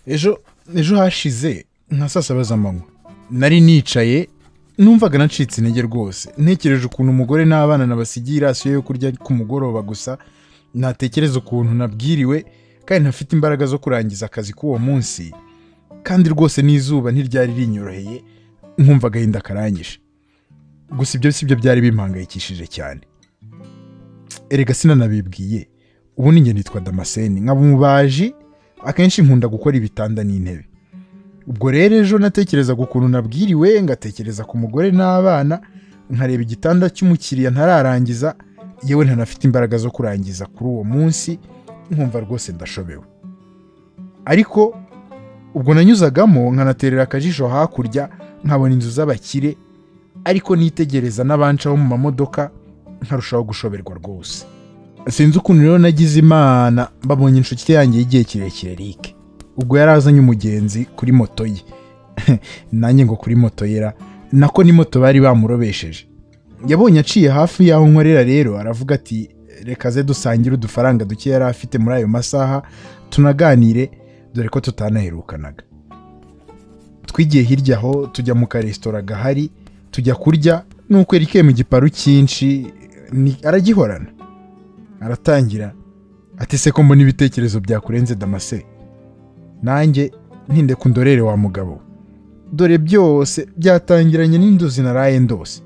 ejo ejo hashize nka saa saba z'amanywa nari nicaye numvaga nacitse intege rwose ntekereje ukuntu umugore n'abana nabasigiye irasiyo yo kurya ku mugoroba gusa natekereza ukuntu nabwiriwe kandi ntafite imbaraga zo kurangiza akazi k'uwo munsi kandi rwose n'izuba ntiryari rinyoroheye nkumva agahinda karanyishe gusa ibyo si byo byari bimpangayikishije cyane erega sinanabibwiye ubu ni njye nitwa damascene nkaba umubaji akenshi nkunda gukora ibitanda n'intebe ubwo rero ejo natekerezaga ukuntu nabwiriwe ngatekereza ku mugore n'abana nkareba igitanda cy'umukiriya ntararangiza yewe ntanafite imbaraga zo kurangiza kuri uwo munsi nkumva rwose ndashobewe ariko ubwo nanyuzagamo nkanaterera akajisho hakurya nkabona inzu z'abakire ariko nitegereza n'abancaho mu mamodoka nkarushaho gushoberwa rwose sinzi ukuntu rero nagize imana babonye inshuti yanjye y'igihe kirekire rike ubwo yari azanye umugenzi kuri moto ye nanjye ngo kuri moto yera nako ni moto bari bamurobesheje yabonye aciye hafi y'aho nkorera rero aravuga ati reka ze dusangire udufaranga duke yari afite muri ayo masaha tunaganire dore ko tutanaherukanaga twigiye hirya aho tujya mu karesitora gahari tujya kurya nuko erike mu giparu cyinshi ni- aragihorana aratangira ati se ko mbona ibitekerezo byakurenze damase nanjye ntinde ku ndorere wa mugabo dore byose byatangiranye n'inzozi naraye ndose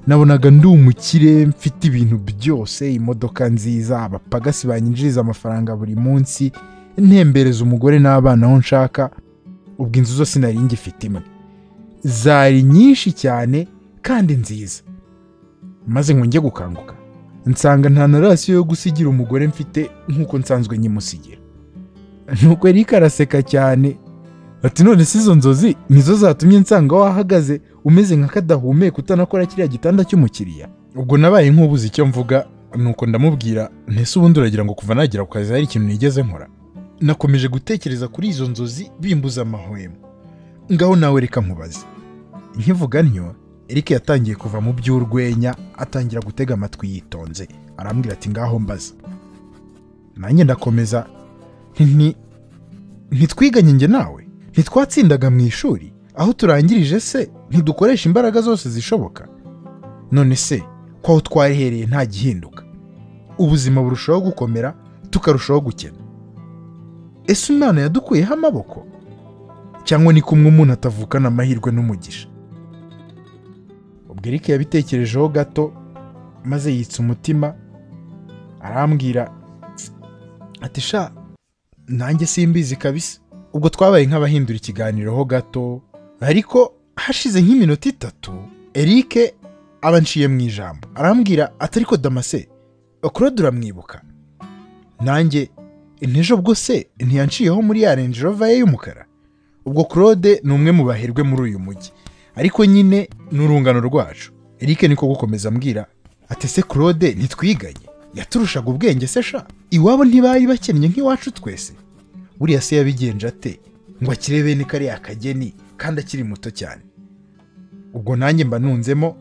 nabonaga ndi umukire mfite ibintu byose imodoka nziza abapagasi banyinjiriza amafaranga buri munsi ntembereza umugore n'abana aho nshaka ubwo inzu zose nari ngifite imwe zari nyinshi cyane kandi nziza maze ngo njye gukanguka nsanga nta na rasiyo yo gusigira umugore mfite nk'uko nsanzwe nyimusigira nuko erika araseka cyane ati none si izo nzozi nizo zatumye nsanga wahagaze umeze nka kadahumeka utanakora kiriya gitanda cy'umukiriya ubwo nabaye nk'ubuze icyo mvuga nuko ndamubwira ntese ubundi uragira ngo kuva nagera ku kazi hari ikintu nigeze nkora nakomeje gutekereza kuri izo nzozi bimbuza amahwemo ngaho nawe reka nkubaze nkivuga ntyo Eric yatangiye kuva mu by'urwenya atangira gutega amatwi yitonze arambwira ati ngaho mbaza nanjye ndakomeza nti "Nti- ntitwiganye njye nawe ntitwatsindaga mu ishuri aho turangirije se ntidukoresha imbaraga zose zishoboka none se ko aho twarihereye nta gihinduka ubuzima burushaho gukomera tukarushaho gukena ese umwana yadukuyeho amaboko cyangwa ni kumwe umuntu atavukana amahirwe n'umugisha ubwo Eric yabitekerejeho gato maze yitsa umutima arambwira ati sha nanjye simbizi kabisa ubwo twabaye nk'abahindura ikiganiro ho gato ariko hashize nk'iminota itatu Eric aba nshiye mu ijambo arambwira ati ariko damase claude uramwibuka nanjye ntejo ubwo se ntiyanshiyeho muri ya range rover ye y'umukara ubwo claude ni umwe mu baherwe muri uyu mujyi ariko nyine ni urungano rwacu Eric niko gukomeza ambwira ati se claude ntitwiganye yaturushaga ubwenge se sha iwabo ntibari bakennye nk'iwacu twese buriya se yabigenje ate ngo akire bene kariya kageni kandi akiri muto cyane ubwo nanjye mba nunzemo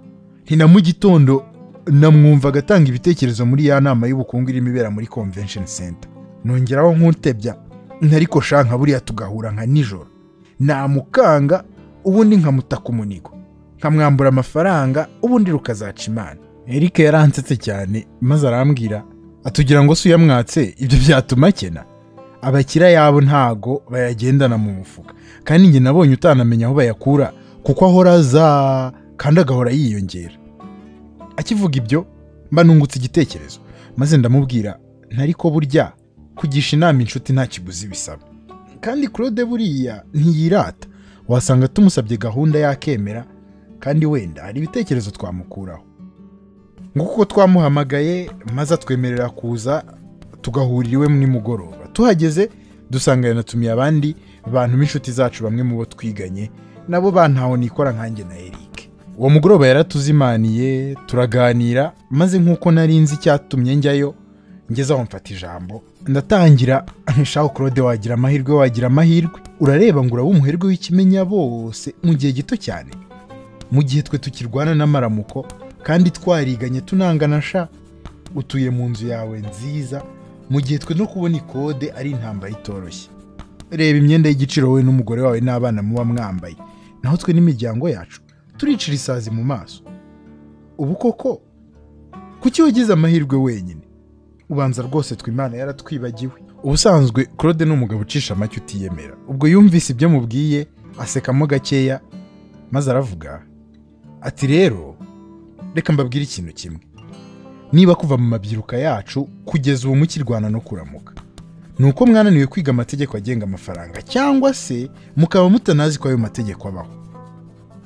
ni na mu gitondo namwumvaga atanga ibitekerezo muri ya nama y'ubukungu irimo ibera muri convention center nongeraho nk'utebya ntariko shanka buriya tugahura nka nijoro namukanga ubundi nkamutaka umunigo nkamwambura amafaranga ubundi rukazaca imana Eric yaransetse cyane maze arambwira atugira ngo se uyamwatse ibyo byatuma akena abakira yabo ntago bayagendana mu mufuka kandi njye nabonye utanamenya aho bayakura kuko ahora aza kandi agahora yiyongera akivuga ibyo mba nungutse igitekerezo maze ndamubwira ntariko burya kugisha inama inshuti nta kiguzi bisaba kandi claude buriya ntiyirata wasanga tumusabye gahunda yakemera kandi wenda hari ibitekerezo twamukuraho nk'uko twamuhamagaye maze atwemerera kuza tugahurira iwe nimugoroba tuhageze dusanga yanatumiye abandi bantu b'inshuti zacu bamwe mu bo twiganye nabo bantaho nikora nkanjye na Eric uwo mugoroba yaratuzimaniye turaganira maze nk'uko nari nzi icyatumye njyayo ngeze aho mfata ijambo ndatangira shaho claude wagira amahirwe wagira amahirwe urareba ngo uraba umuherwe w'ikimenyabose mu gihe gito cyane mu gihe twe tukirwana n'amaramuko kandi twariganye tunangana sha utuye mu nzu yawe nziza mu gihe twe no kubona ikode ari intambara itoroshye reba imyenda y'igiciro wowe n'umugore wawe n'abana muba mwambaye naho twe n'imiryango yacu turicira isazi mu maso ubu koko kuki wagize amahirwe wenyine ubanza rwose twe imana yaratwibagiwe ubusanzwe claude ni umugabo ucisha amacyo utiyemera ubwo yumvise ibyo mubwiye asekamo gakeya maze aravuga ati rero reka mbabwire ikintu kimwe niba kuva mu mabyiruka yacu kugeza ubu mukirwana no kuramuka ni uko mwananiwe kwiga amategeko agenga amafaranga cyangwa se mukaba mutanazi ko ayo mategeko abaho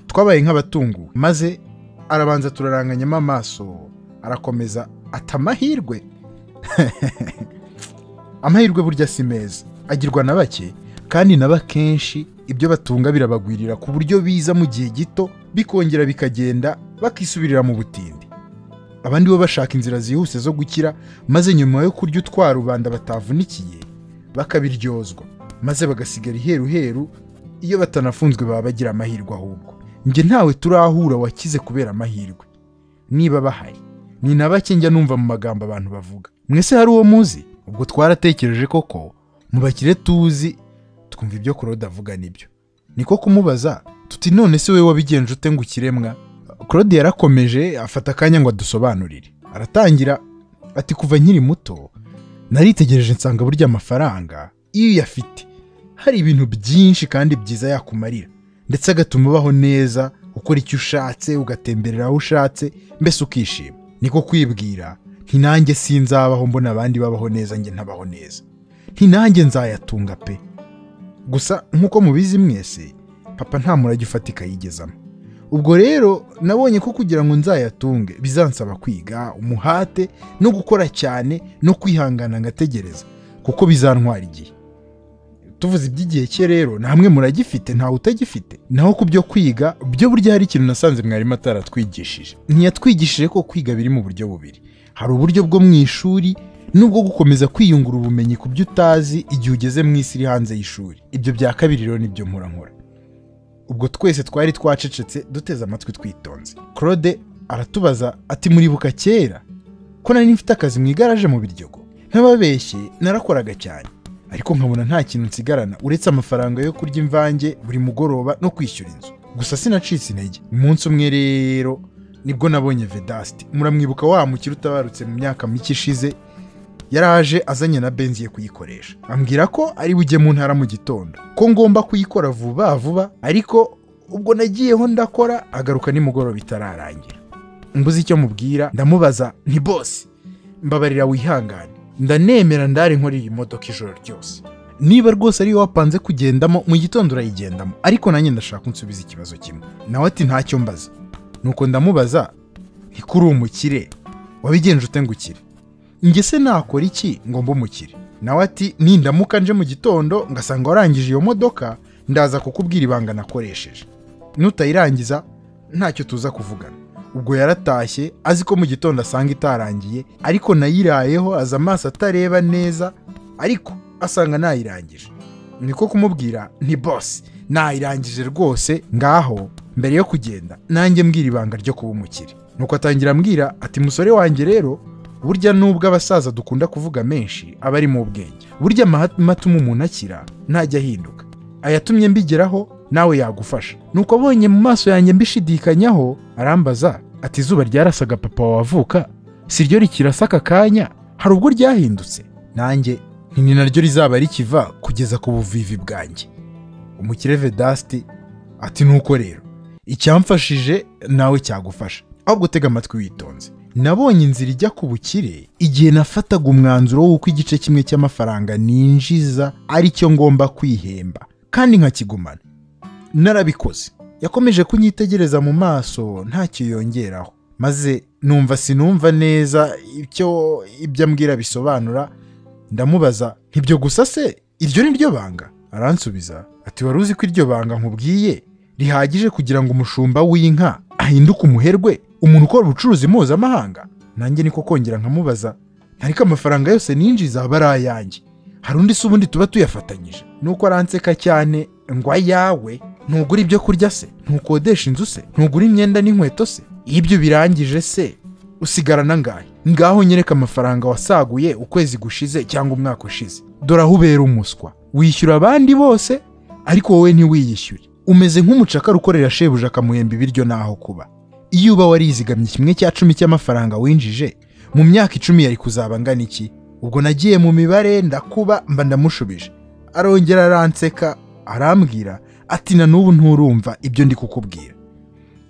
twabaye nk'abatunguwe maze arabanza turaranganyamo amaso arakomeza ata amahirwe amahirwe burya si meza agirwa na bake kandi na bakenshi ibyo batunga birabagwirira ku buryo biza mu gihe gito bikongera bikagenda bakisubirira mu butindi abandi bo bashaka inzira zihuse zo gukira maze nyuma yo kurya utwa rubanda batavunikiye bakabiryozwa maze bagasigara iheruheru iyo batanafunzwe baba bagira amahirwe ahubwo njye ntawe turahura wakize kubera amahirwe niba bahari ni na bake njya numva mu magambo abantu bavuga mwese hari uwo muzi ubwo twaratekereje koko mubakire tuzi twumva ibyo Claude avuga nibyo niko kumubaza tuti none se wowe wabigenje ute ngo ukiremwa claude yarakomeje afata akanya ngo adusobanurire aratangira ati kuva nkiri muto naritegereje nsanga burya amafaranga iyo uyafite hari ibintu byinshi kandi byiza yakumarira ndetse agatuma ubaho neza ukora icyo ushatse ugatemberera aho ushatse mbese ukishima niko kwibwira nti nanjye sinzabaho mbona abandi babaho neza njye ntabaho neza nti nanjye nzayatunga pe gusa nk'uko mubizi mwese papa nta murage ufatika yigezamo ubwo rero nabonye ko kugira ngo nzayatunge bizansaba kwiga umuhate no gukora cyane no kwihangana ngategereza kuko bizantwara igihe tuvuze iby'igihe cye rero namwe muragifite ntawe utagifite naho ku byo kwiga byo burya hari ikintu nasanze mwarimu ataratwigishije ntiyatwigishije ko kwiga biri mu buryo bubiri hari uburyo bwo mu ishuri n'ubwo gukomeza kwiyungura ubumenyi ku byo utazi igihe ugeze mu isi iri hanze y'ishuri ibyo bya kabiri rero nibyo nkora nkora ubwo twese twari twacecetse duteze amatwi twitonze claude aratubaza ati muribuka kera ko nari mfite akazi mu igaraje mu biryogo nk'ababeshye narakoraga cyane ariko nkabona nta kintu nsigarana uretse amafaranga yo kurya imvange buri mugoroba no kwishyura inzu gusa sinacitse intege umunsi umwe rero nibwo nabonye vedasti muramwibuka wa mukiri utabarutse mu myaka mike ishize yaraje azanye na benzi ye kuyikoresha ambwira ko ari bujye mu ntara mu gitondo ko ngomba kuyikora vuba vuba ariko ubwo nagiyeho ndakora agaruka nimugoroba itararangira mbuze icyo mubwira ndamubaza nti bose mbabarira wihangane ndanemera ndare nkora iyi modoka ijoro ryose niba rwose ariyo wapanze kugendamo mu gitondo urayigendamo ariko nanjye ndashaka unsubiza ikibazo kimwe nawe ati ntacyo mbaza nuko ndamubaza ntikuri umukire wabigenje ute ngo ukire njye se nakora iki ngo mbe umukire nawe ati nindamuka nje mu gitondo ngasanga warangije iyo modoka ndaza kukubwira ibanga nakoresheje nutayirangiza ntacyo tuza kuvugana ubwo yaratashye azi ko mu gitondo asanga itarangiye ariko nayirayeho aza amaso atareba neza ariko asanga nayirangije niko kumubwira nti bose nayirangije rwose ngaho mbere yo kugenda nanjye mbwira ibanga ryo kuba umukire nuko atangira ambwira ati musore wanjye rero burya nubwo abasaza dukunda kuvuga menshi aba ari mu bwenge burya amahame atuma umuntu akira ntajya ahinduka ayatumye mbigeraho nawe yagufasha nuko abonye mu maso yanjye mbishidikanyaho arambaza ati izuba ryarasaga papa wavuka si ryo rikirasa aka kanya hari ubwo ryahindutse nanjye ni naryo rizaba rikiva kugeza ku buvivi bwanjye umukire vedasti ati nuko rero icyamfashije nawe cyagufasha ahubwo utega amatwi witonze nabonye inzira ijya ku bukire igihe nafataga umwanzuro w'uko igice kimwe cy'amafaranga ninjiza ari cyo ngomba kwihemba kandi nkakigumana narabikoze yakomeje kunyitegereza mu maso ntacyo yongeraho maze numva sinumva neza icyo ibyo ambwira bisobanura ndamubaza ntibyo gusa se iryo ni ryo banga aransubiza ati wari uzi ko iryo banga nkubwiye rihagije kugira ngo umushumba w'inka ahinduke umuherwe umuntu ukora ubucuruzi mpuzamahanga nanjye niko kongera nkamubaza ariko amafaranga yose ninjiza aba ari ayanjye hari undi si ubundi tuba tuyafatanyije nuko aranseka cyane ngo ayawe ntugura ibyo kurya se ntukodesha inzu se ntugura imyenda n'inkweto se iyo ibyo birangije se usigarana angahe ngaho nyereka amafaranga wasaguye ukwezi gushize cyangwa umwaka ushize dore aho ubera umuswa wishyura abandi bose ariko wowe ntiwiyishyure umeze nk'umucakara ukorera shebuja akamuhemba ibiryo n'aho kuba iyo uba warizigamye kimwe cya cumi cy'amafaranga winjije mu myaka icumi yari kuzaba angana iki ubwo nagiye mu mibare ndakuba mba ndamushubije arongera aranseka arambwira ati na n'ubu nturumva ibyo ndi kukubwira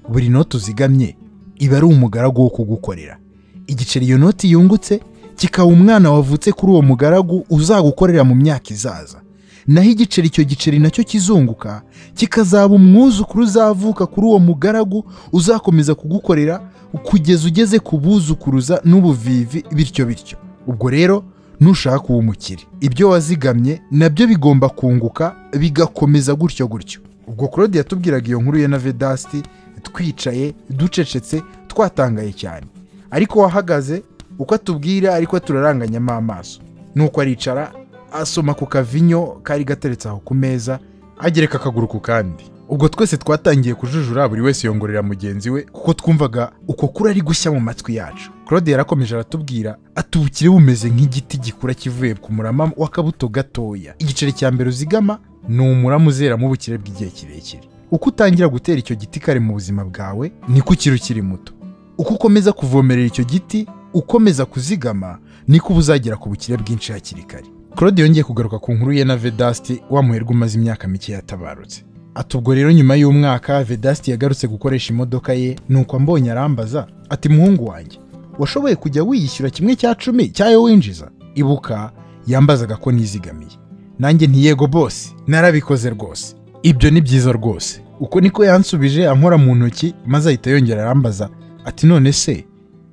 buri noti uzigamye iba ari umugaragu wo kugukorera igiceri iyo noti yungutse kikaba umwana wavutse kuri uwo mugaragu uzagukorera mu myaka izaza naho igiceri icyo giceri nacyo kizunguka kikazaba umwuzukuru uzavuka kuri uwo mugaragu uzakomeza kugukorera kugeza ugeze ku buzukuruza n'ubuvivi bityo bityo ubwo rero nushaka uwo umukire ibyo wazigamye nabyo bigomba kunguka bigakomeza gutyo gutyo ubwo claude yatubwiraga iyo nkuru ye na vedasti twicaye ducecetse twatangaye cyane ariko wahagaze uko atubwira ariko turaranganyamo amaso nuko aricara asoma ku kavinyo kari gateretse aho ku meza agereka akaguru ku kandi ubwo twese twatangiye kujujura buri wese yongorera mugenzi we kuko twumvaga uko kuri ari gushya mu matwi yacu claude yarakomeje aratubwira ati ubukire bumeze nk'igiti gikura kivuye ku murama w'akabuto gatoya igiceri cya mbere uzigama ni umurama uzeramo ubukire bw'igihe kirekire uko utangira gutera icyo giti kare mu buzima bwawe niko ukiri ukiri muto uko ukomeza kuvomerera icyo giti ukomeza kuzigama niko uba uzagera ku bukire bwinshi hakiri kare claude yongeye kugaruka ku nkuru ye na vedasti wa muherwe umaze imyaka mike yatabarutse ati ubwo rero nyuma y'umwaka vedasti yagarutse gukoresha imodoka ye nuko ambonye arambaza ati muhungu wanjye washoboye kujya wiyishyura kimwe cya cumi cyayo winjiza ibuka yambazaga ko nizigamiye nanjye ntiyego bose narabikoze rwose ibyo ni byiza rwose uko niko yansubije ankora mu ntoki maze ahita yongera arambaza ati none se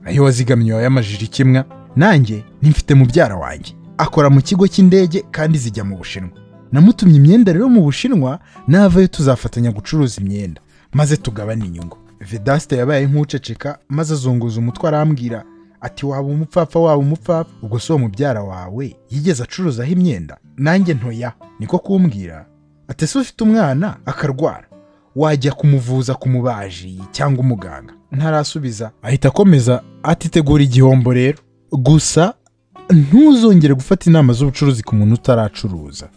ayo wazigamye wayamajije ikimwa nanjye nimfite mubyara wanjye akora mu kigo cy'indege kandi zijya mu bushinwa namutumye imyenda rero mu bushinwa navayo tuzafatanya gucuruza imyenda maze tugabane inyungu vedasite yabaye nk'uceceka maze azunguza umutwe arambwira ati waba umupfapfa waba umupfapfa ubwo si uwo mubyara wawe yigeze acuruzaho imyenda nanjye ntoya niko kumbwira ati ese ufite umwana akarwara wajya kumuvuza ku mubaji cyangwa umuganga ntarasubiza ahita akomeza atitegura igihombo rero gusa ntuzongere gufata inama z'ubucuruzi ku muntu utaracuruza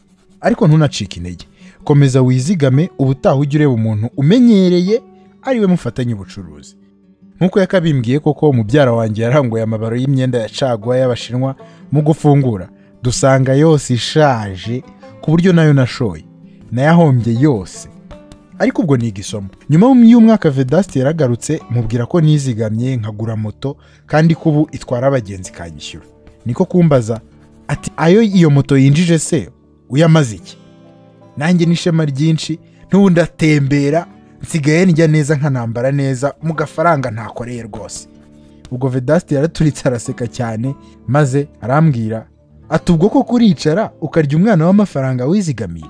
ariko ntunacike intege komeza wizigame ubutaha ujye ureba umuntu umenyereye ariwe mufatanye ubucuruzi nk'uko yakabimbwiye koko mubyara wanjye yaranguye amabaro y'imyenda ya caguwa y'abashinwa mu gufungura dusanga yose ishaje ku buryo nayo nashoye nayahombye yose ariko ubwo ni igisomo nyuma y'umwaka vedasite yaragarutse mubwira ko nizigamye nkagura moto kandi ko ubu itwara abagenzi ikanyishyura niko kumbaza ati ayo iyo moto yinjije se uyamaze iki nanjye n'ishema ryinshi n'ubundi atembera nsigaye ndya neza nkanambara neza mu gafaranga ntakoreye rwose ubwo vedasite yaraturitse araseka cyane maze arambwira ati ubwo ko kuricara ukarya umwana w'amafaranga wizigamiye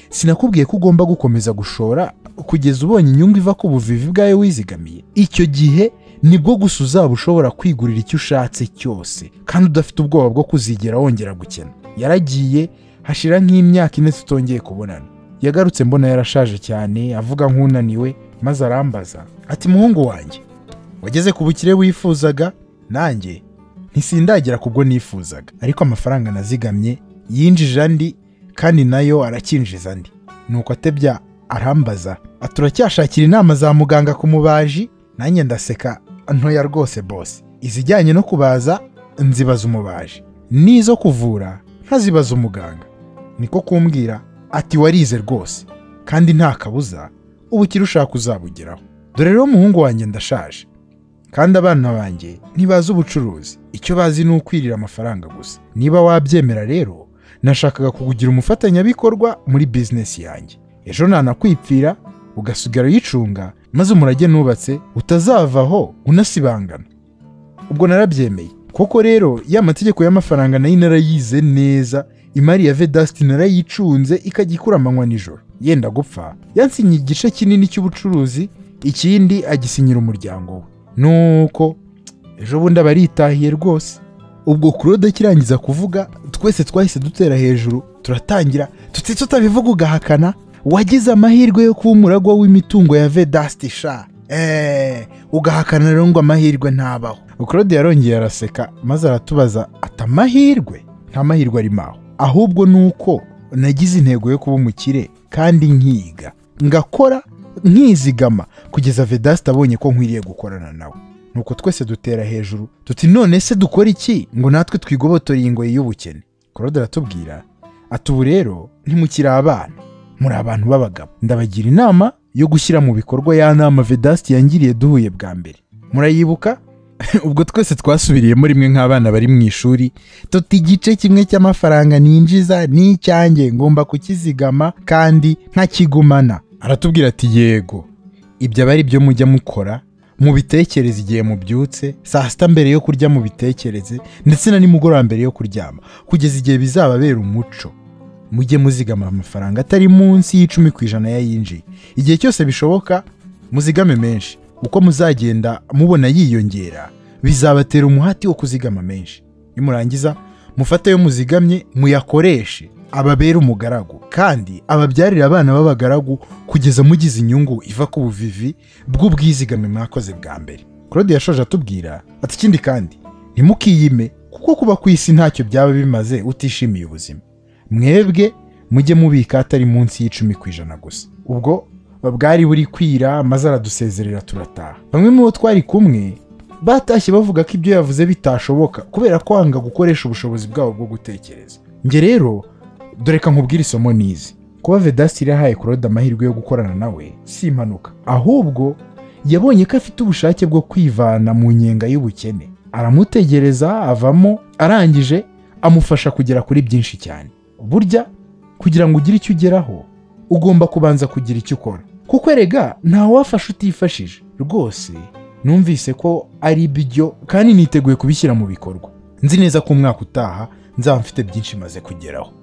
sinakubwiye ko ugomba gukomeza gushora kugeza ubonye inyungu iva ku buvivi bwawe wizigamiye icyo gihe nibwo gusa uzaba ushobora kwigurira icyo ushatse cyose kandi udafite ubwoba bwo kuzigera wongera gukena yaragiye hashira nk'imyaka ine tutongeye kubonana yagarutse mbona yarashaje cyane avuga nk'unaniwe maze arambaza ati muhungu wanjye wageze ku bukire wifuzaga nanjye ntisindagira ku bwo nifuzaga ariko amafaranga nazigamye yinjije andi kandi nayo arakinjiza andi nuko atebya arambaza aturacyashakira inama za muganga ku mubaji nanjye ndaseka ntoya rwose bose izijyanye no kubaza nzibaza umubaji n'izo kuvura nkazibaza umuganga niko kumbwira ati warize rwose kandi nta kabuza ubukire ushaka uzabugeraho dore rero umuhungu wanjye ndashaje kandi abana banjye ntibazi ubucuruzi icyo bazi ni ukwirira amafaranga gusa niba wabyemera rero nashakaga kukugira umufatanyabikorwa muri bizinesi yanjye ejo nanakwipfira ugasigara uyicunga maze umurage nubatse utazavaho unasibangana ubwo narabyemeye koko rero ya mategeko y'amafaranga nayo narayize neza imari ya vedasiti narayicunze ikajya ikura amanywa nijoro yenda gupfa yansinya igice kinini cy'ubucuruzi ikindi agisinyira umuryango we nuko ejo bundi aba aritahiye rwose ubwo claude kirangiza kuvuga twese twahise dutera hejuru turatangira tutitse utabivuga ugahakana wagize amahirwe yo kuba umuragwa w'imitungo ya vedasti sha eee ugahakana rero ngo amahirwe ntabaho claude yarongeye araseka maze aratubaza ati amahirwe nta mahirwe arimo aho ahubwo ni uko nagize intego yo kuba umukire kandi nkiga ngakora nkizigama kugeza vedasti abonye ko nkwiriye gukorana nawe nuko twese dutera hejuru tuti none se dukora iki ngo natwe twigobotore iyi ngoyi y'ubukene claude aratubwira ati ubu rero ntimukiri abana muri abantu b'abagabo ndabagira inama yo gushyira mu bikorwa ya nama vedasti yangiriye duhuye bwa mbere murayibuka ubwo twese twasubiriyemo rimwe nk'abana bari mu ishuri tuti igice kimwe cy'amafaranga ninjiza ni icyanjye ngomba kukizigama kandi ntakigumana aratubwira ati yego ibyo aba ari byo mujya mukora mubitekereze igihe mubyutse saa sita mbere yo kurya mubitekereze ndetse na nimugoroba mbere yo kuryama kugeza igihe bizababera umuco mujye muzigama amafaranga atari munsi y'icumi ku ijana yayinjiye igihe cyose bishoboka muzigame menshi uko muzagenda mubona yiyongera bizabatera umuhati wo kuzigama menshi nimurangiza mufate ayo muzigamye muyakoreshe ababere umugaragu kandi ababyarire abana b'abagaragu kugeza mugize inyungu iva ku buvivi bw'ubwizigame mwakoze bwa mbere claude yashoje atubwira ati ikindi kandi ntimukiyime kuko kuba ku isi ntacyo byaba bimaze utishimiye ubuzima mwebwe mujye mubika atari munsi y'icumi ku ijana gusa ubwo bwari buri kwira maze aradusezerera turataha bamwe mu bo twari kumwe batashye bavuga ko ibyo yavuze bitashoboka kubera kwanga gukoresha ubushobozi bwabo bwo gutekereza njye rero dore ka nkubwire isomo nizi kuba vedasi yahaye claude amahirwe yo gukorana nawe si impanuka ahubwo yabonye ko afite ubushake bwo kwivana mu nyenga y'ubukene aramutegereza avamo arangije amufasha kugera kuri byinshi cyane burya kugira ngo ugire icyo ugeraho ugomba kubanza kugira icyo ukora kuko erega ntawafasha utifashije rwose numvise ko ari byo kandi niteguye kubishyira mu bikorwa nzi neza ko umwaka utaha nzaba mfite byinshi maze kugeraho